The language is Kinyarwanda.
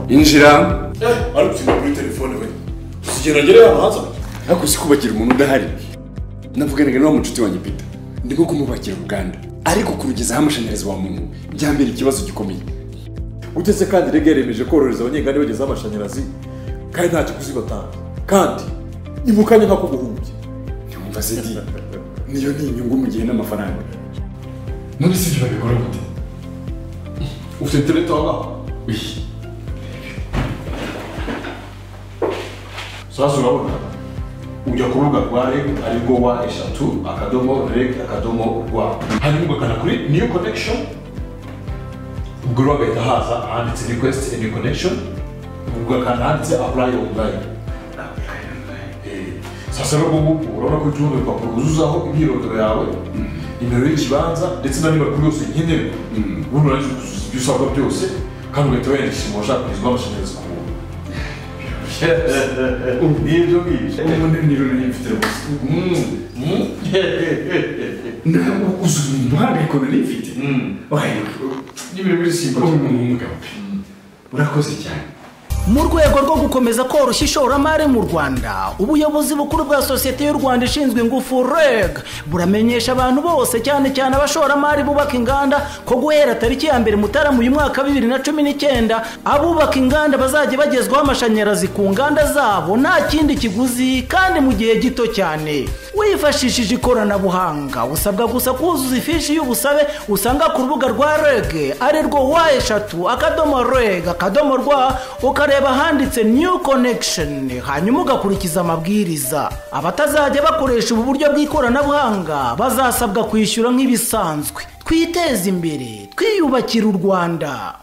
injira ariko usibye kuri telefone we usigera agere yabanza ariko si kubakira umuntu udahari navuganaga n'uwo mucuti wanjye pita ndimo kumubakira uruganda ariko kurugezaho amashanyarazi wa muntu byambera ikibazo gikomeye utese kandi rege yemeje korohereza abanyenganda bagezeho amashanyarazi kandi nta kiguzi batanga kandi ni mu kanya nk'ako guhumbya ntiwumva se di niyo ni inyungu mu gihe n'amafaranga none si ibyo babikora gute ufite interineti waba Uyi, sasa urabona ujya ku rubuga rwa reg arirwo wa eshatu akadomo reg akadomo rwa hanyuma ugakanda kuri new connection ubwo rero hagahita haza ahanditse request a new connection ugakanda ahanditse apply online Eh, sasa rero ubu ngubu urabona ko utundi urupapuro wuzuzaho imyirondoro yawe nimero y'ikibanza ndetse na nimero kuri yose nkenerwa ubundi urangije ukuzuza ibyo usabwa byose kandi ugahita wiyandikisha mu bashaka kugezwaho amashanyarazi ku buntu Nibyo ngibyo. ubu ni ni rurimi mfite rwose ntabwo uzi umuhangayiko nari mfite wayo n'ibintu bisimba umugabo pe urakoze cyane mu rwego rwo gukomeza koroshya ishoramari mu rwanda ubuyobozi bukuru bwa sosiyete y'u rwanda ishinzwe ingufu reg buramenyesha abantu bose cyane cyane abashoramari bubaka inganda ko guhera tariki ya mbere mutarama uyu mwaka wa bibiri na cumi n'icyenda abubaka inganda bazajya bagezwaho amashanyarazi ku nganda zabo nta kindi kiguzi kandi mu gihe gito cyane wifashishije ikoranabuhanga usabwa gusa kuzuza ifishi y'ubusabe usanga ku rubuga rwa reg arirwo wa eshatu akadomo reg akadomo rwa ukareba ahanditse new connection hanyuma ugakurikiza amabwiriza abatazajya bakoresha ubu buryo bw'ikoranabuhanga bazasabwa kwishyura nk'ibisanzwe twiteze imbere twiyubakire u rwanda